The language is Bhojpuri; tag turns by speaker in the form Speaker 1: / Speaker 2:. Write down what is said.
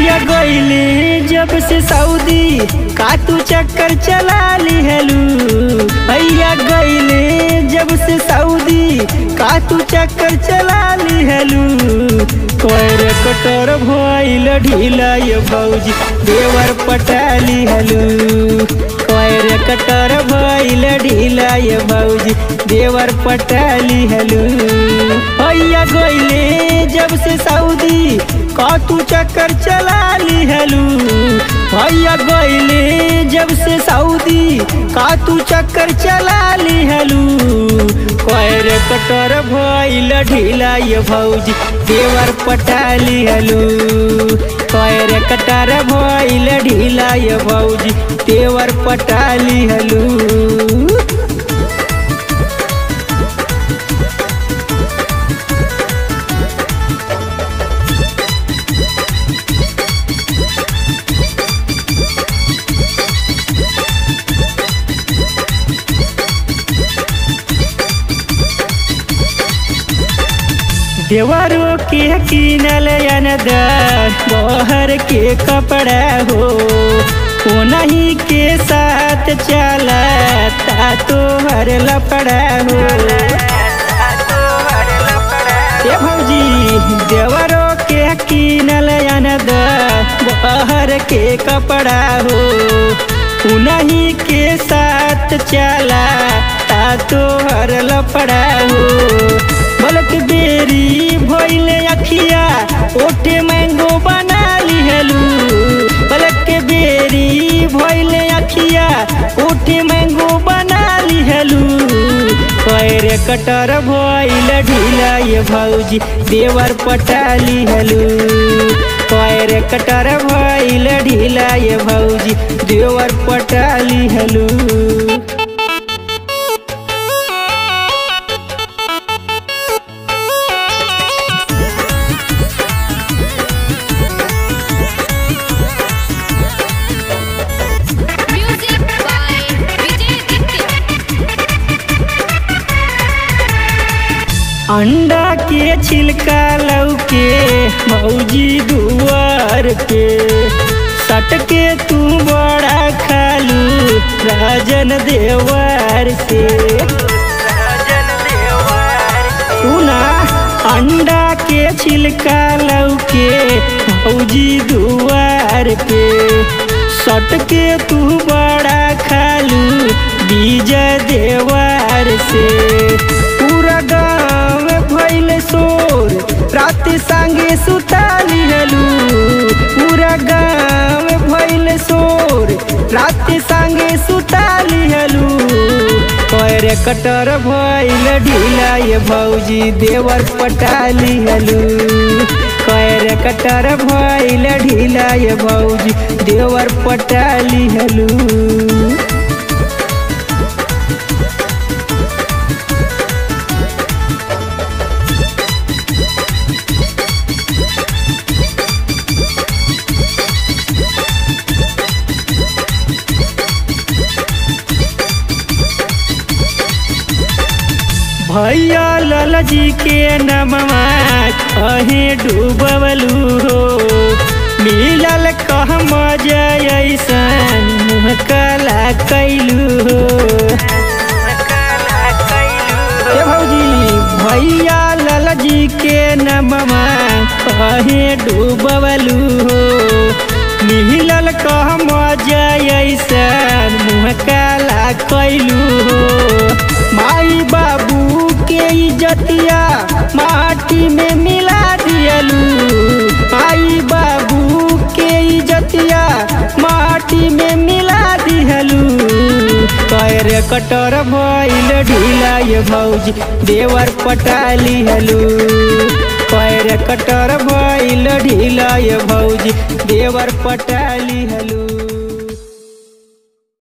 Speaker 1: भैया गईले जब से सऊदी का तू चक्कर चला ली हेलू भैया गईले जब से सऊदी का तू चक्कर चला ली हेलू कोयर कटोर भइल ढीला ये भौजी देवर पटाली हेलू कोयर कटोर भइल ढीला ये भौजी देवर पटाली हेलू भैया गईले जब से सऊदी का तू चक्कर चला ली हेलू भैया गईले जब से सऊदी का तू चक्कर चला ली हेलू कोयर कटर भइल ढीला ये भौजी देवर पटाली हेलू कोयर कटर भइल ढीला ये भौजी देवर पटाली हेलू देवरो के किनल अनदर बहर के कपड़ा हो नहीं के साथ चला ता तो हर लपड़ा हो ए भौजी देवरो के किनल अनदर बहर के कपड़ा हो नहीं के साथ चला ता तो हर लपड़ा हो बलक बेरी भइले अखिया ओटे मैंगो बना लिहलू बलक बेरी भइले अखिया ओटे मैंगो बना लिहलू पैर कटर भइल ढीला ये भौजी देवर पटाली हलू पैर कटर भइल ढीला ये भौजी देवर पटाली हलू
Speaker 2: Music by Vijay Ditya.
Speaker 1: अंडा के छिलका लौके मौजी दुआर पे सटके तू बड़ा खालू राजन देवार से सुना अंडा के छिलका लौके मौजी दुआर पे सटके तू बड़ा खालू बीज देवार से पूरा गाँव भइल शोर रात संगे सुताली हलू पूरा गाँव भइल शोर रात संगे सुताली हलू पैर कटर भइल ढीला ये भौजी देवर पटाली हलू पैर कटर भइल ढीला ये भौजी देवर पटाली हलू भैया लाला जी के नमवा कहे डूबलू हो मिलल कह मजा ऐसन मुँह काला कैलू हो ए भौजी भैया लाला जी के नमवा कहे डूबलू हो मिलल कह मजा ऐसन मुँह काला कैलू हो माई बाबू के इज्जतिया माटी में मिला दियलू माई बाबू के इज्जतिया माटी में मिला दिहलू पैर कटर भइल ढीला ये भौजी देवर पटाली हलू पैर कटर भइल ढीला ये भौजी देवर पटाली हलू